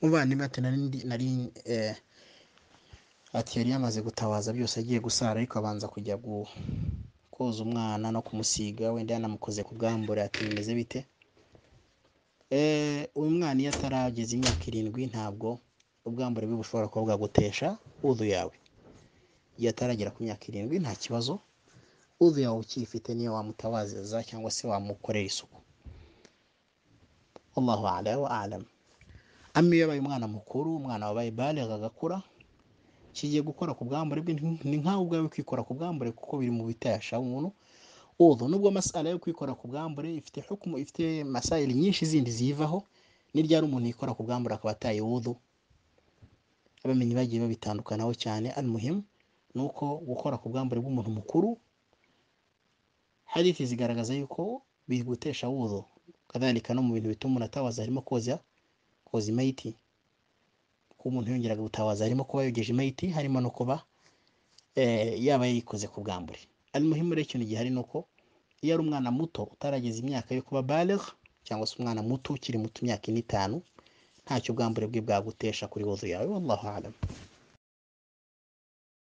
muvandimwe ati nari ati yari yamaze gutabaza byose agiye gusara ariko abanza kujya koza umwana no kumusiga wenda yanamukoze ku bwambure ati bimeze bite uyu mwana iyo atarageza imyaka irindwi ntabwo ubwambure bwe bushobora kuba bwagutesha udu yawe iyo ataragera ku myaka irindwi nta kibazo udu yawe ukiyifite niyo wamutabaziza cyangwa se wamukorera isuku wallahu ala wa alam ama iyo abaye umwana mukuru umwana wabaye bale agakura kigiye gukora ku bwambure bwe ni nkawe ubwawe kwikora ku bwambure kuko biri mu bitesha umuntu ubu nubwo amasara yo kwikora ku bwambure ifite hukumu ifite masayiri nyinshi zindi ziyivaho n'iryari umuntu yikora ku bwambure akaba ataye wudu abamenyi bagiye babitandukanaho cyane al muhimu ni uko gukora ku bwambure bw'umuntu mukuru hadithi zigaragaza yuko biri gutesha wudu kadhalika no mu bintu bituma umuntu atabaza harimo koza koza imayiti ko umuntu yongeraga gutabaza harimo kuba yogeje imayiti harimo no kuba yaba yarikoze ku bwambure ari muhimu rero ikintu gihari ni uko iyo ari umwana muto utarageza imyaka yo kuba balegh cyangwa se umwana muto ukiri muto imyaka ine itanu ntacyo ubwambure bwe bwagutesha kuri wuzu yawe wallahu alam